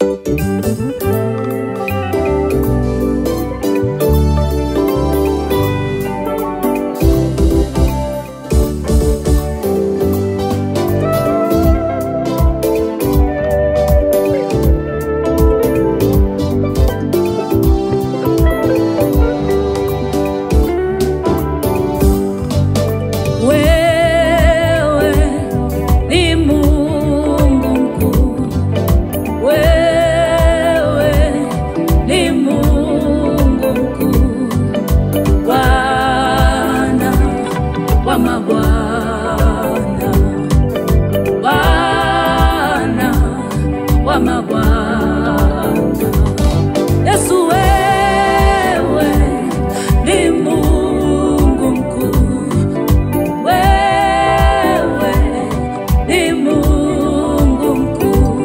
Wewe ni Mungu mkuu, wewe ni Mungu mkuu, Bwana wa mabwana, Bwana wa mabwana. Yesu wewe ni Mungu mkuu wewe ni Mungu mkuu,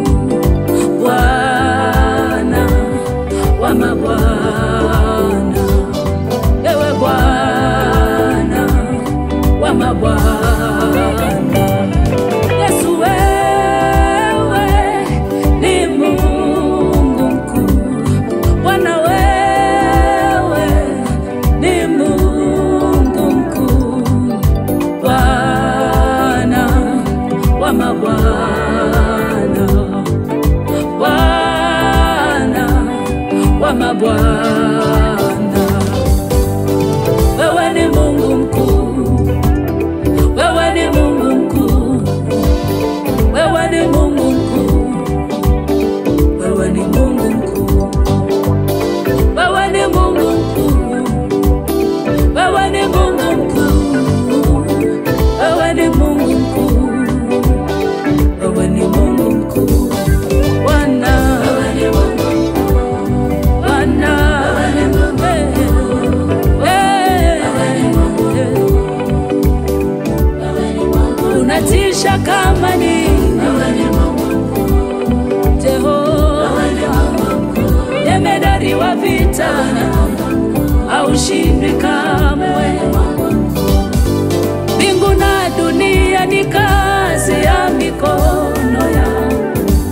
Bwana wa mabwana, ewe Bwana wa mabwana. Yesu wewe ni Mungu mkuu, Bwana wewe ni Mungu mkuu Bwana wa mabwana, Bwana wa mabwana, wewe ni Mungu mkuu, wewe ni Mungu mkuu, wewe ni Mungu mkuu, wewe ni Mungu mkuu, wewe ni Mungu mkuu, wewe ni Mungu mkuu, wewe ni Mungu mkuu, wewe ni Mungu mkuu, Bwana, Bwana, eh, eh, unatisha kama nini, Jehova, jemedari wa vita, haushindwi kamwe. Mbingu na dunia ni kazi ya mikono yako.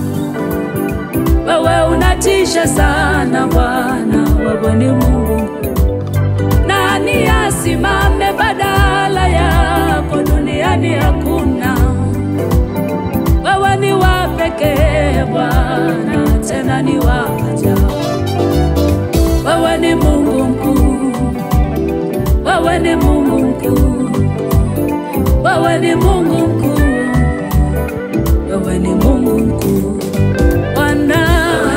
Wewe unatisha sana Bwana, wewe ni Mungu. Nani asimame badala yako? Duniani hakuna. Wewe ni wa pekee Bwana, tena ni wa ajabu. Wewe ni Mungu mkuu, wewe ni Mungu mkuu, wewe ni Mungu mkuu, wewe ni Mungu mkuu, Bwana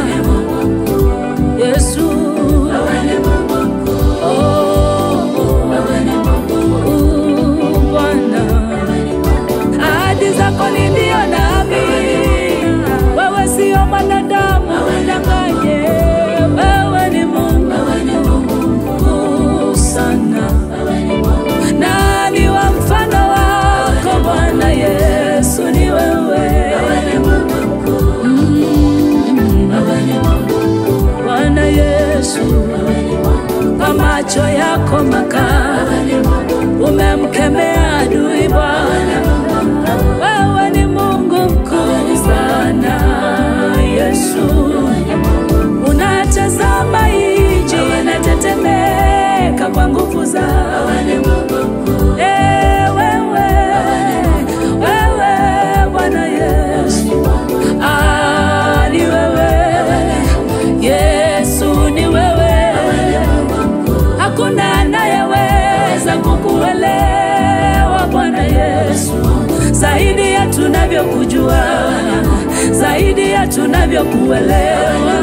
Yesu, oh, Bwana, ahadi zako ni ndio na amini. Wewe sio mwanadamu udanganye, wewe ni Mungu mkuu sana. Nani wa mfano wako Bwana Yesu? Ni wewe Mm. Bwana Yesu, kwa macho yako makali umemkemea adui Bwana. Wewe ni Mungu mkuu sana Yesu, unatazama nchi inatetemeka kwa nguvu zako. Eh, wewe, wewe Bwana Yesu, ah, ni wewe Yesu, ni wewe, hakuna anayeweza kukuelewa Bwana Yesu, zaidi ya tunavyokujua, zaidi ya tunavyokuelewa.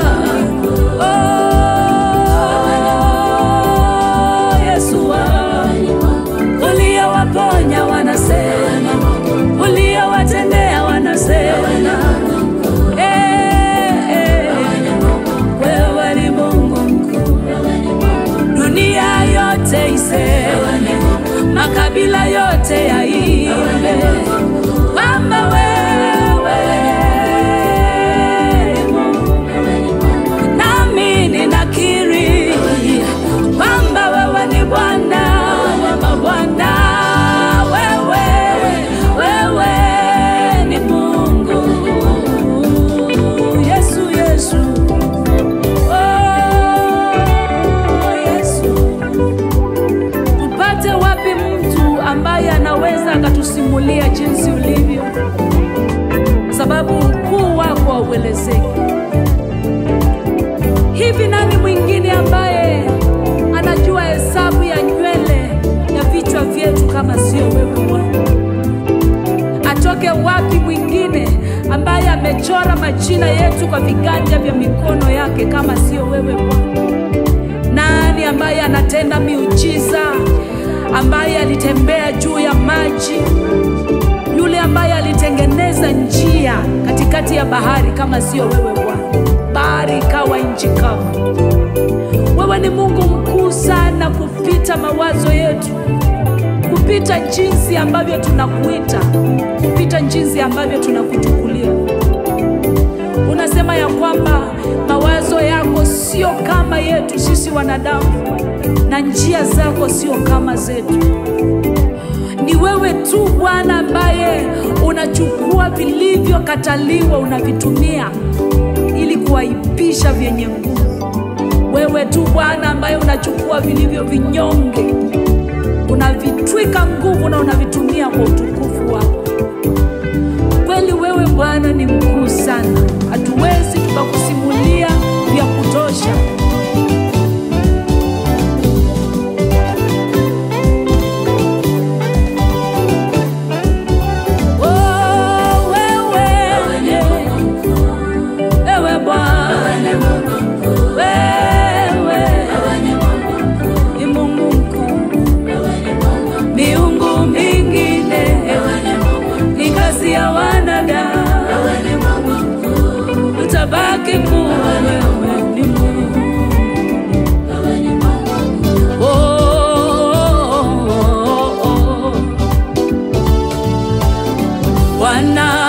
Oh, Yesu wangu, uliowaponya wanasema, uliowatendea wanasema, eh, eh, wewe ni Mungu mkuu, dunia yote iseme, makabila yote yaimbe kwamba wewe ni Mungu. Nami ninakiri kwamba wewe ni Bwana wa mabwana, wewe wewe ni Mungu. Yesu, Yesu, hauelezeki. Hivi nani mwingine ambaye anajua hesabu ya nywele ya vichwa vyetu kama sio wewe Bwana? Atoke wapi mwingine ambaye amechora majina yetu kwa viganja vya mikono yake kama sio wewe Bwana? Nani ambaye anatenda miujiza, ambaye alitembea juu ya maji, yule ambaye alitengeneza njia katikati ya bahari kama sio wewe Bwana? Bahari ikawa nchi kavu. Wewe ni Mungu mkuu sana kupita mawazo yetu, kupita jinsi ambavyo tunakuita, kupita jinsi ambavyo tunakuchukulia. Unasema ya kwamba mawazo yako sio kama yetu sisi wanadamu, na njia zako sio kama zetu. Ni wewe tu Bwana ambaye unachukua vilivyokataliwa unavitumia ili kuwaipisha vyenye nguvu. Wewe tu Bwana ambaye unachukua vilivyo vinyonge unavitwika nguvu na unavitumia kwa utukufu wako. Kweli wewe Bwana ni mkuu sana, hatuwezi tukakusimulia vya kutosha. Oh, wewe, ewe Bwana, wewe ni Mungu mkuu, miungu mingine ni kazi ya wanadamu, utabaki kuwa wewe ni Mungu. Oh, oh, oh, oh. Bwana